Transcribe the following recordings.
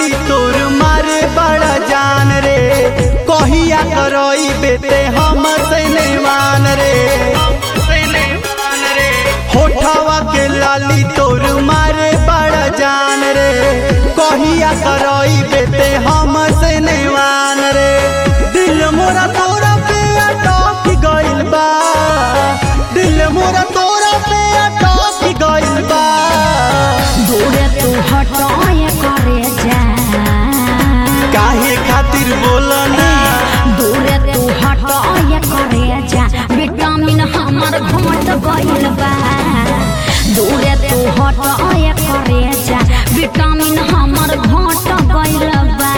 लाली तोर मारे बड़ा जान रे कहिया करई बेटे हम से नेवान रे होठवा के लाली तोर मारे बड़ा जान रे कहिया करई बेटे हम से नेवान रे दिल मोरा तोरा पे अटक गइल बा दिल मोरा तोरा पे अटक गइल बा दूरे तू हटाए करे जा काहे खातिर बोलना दूरे तू हटाए करे जा विटामिन हमर घट गइल बा दूरे तू हटाए करे जा विटामिन हमर घट गइल बा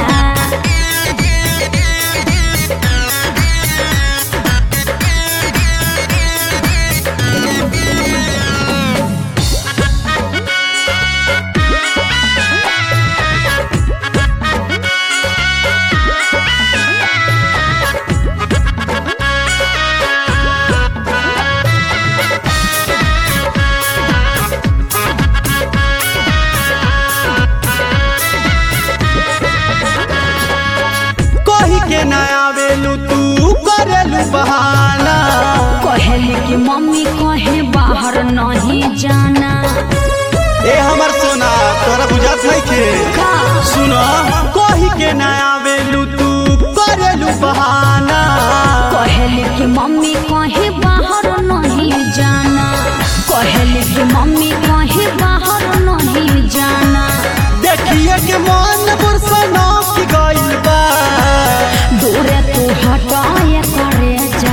कही के ना आवेलू तू करेलू बहाना कहली कि मम्मी कहे बाहर नहीं जाना ए हमर सोना तोरा बुझात नहीं के का सुनो कही के ना आवेलू तू करेलू बहाना कहली कि मम्मी कहे बाहर नहीं जाना कहली कि मम्मी कहे बाहर नहीं जाना देखिए के मन बुरसना की गइल बा दूरे तू हटाए करे जा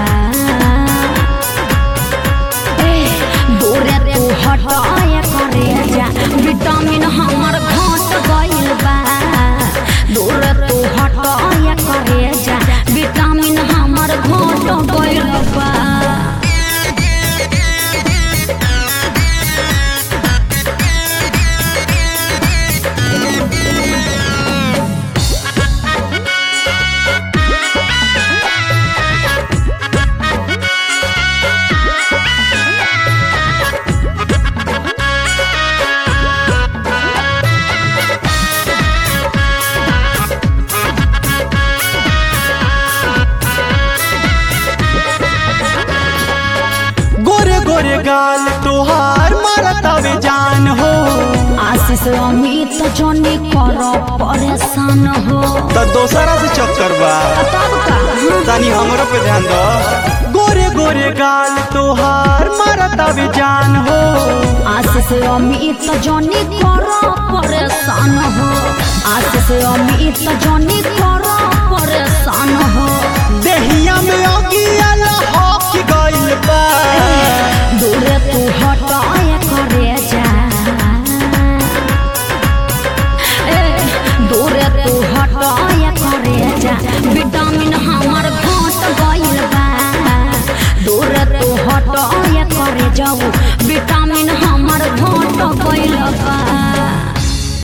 ए, दूरे तू हटाए करे जा विटामिन हमर घट गइल बा दूरे तू हटाए करे जा विटामिन हमर घट गइल बा गोरे गोरे गाल तोहार मारतावे जान हो आशीष अमित जनी कर परेशान हो त दोसरा से चक्कर बा तब का तनी हमरो पे ध्यान दो गोरे गोरे गाल तोहार मारतावे जान हो आशीष अमित जनी कर परेशान हो आशीष अमित जनी कर परेशान हो देहिया में अगिया लहक गइल बा दूरे तू हटाए करे जा ए, दूरे तू हटाए करे जा विटामिन हमर घट गइल बा दूरे तू हटाए करे जाऊ विटामिन हमर घट गइल बा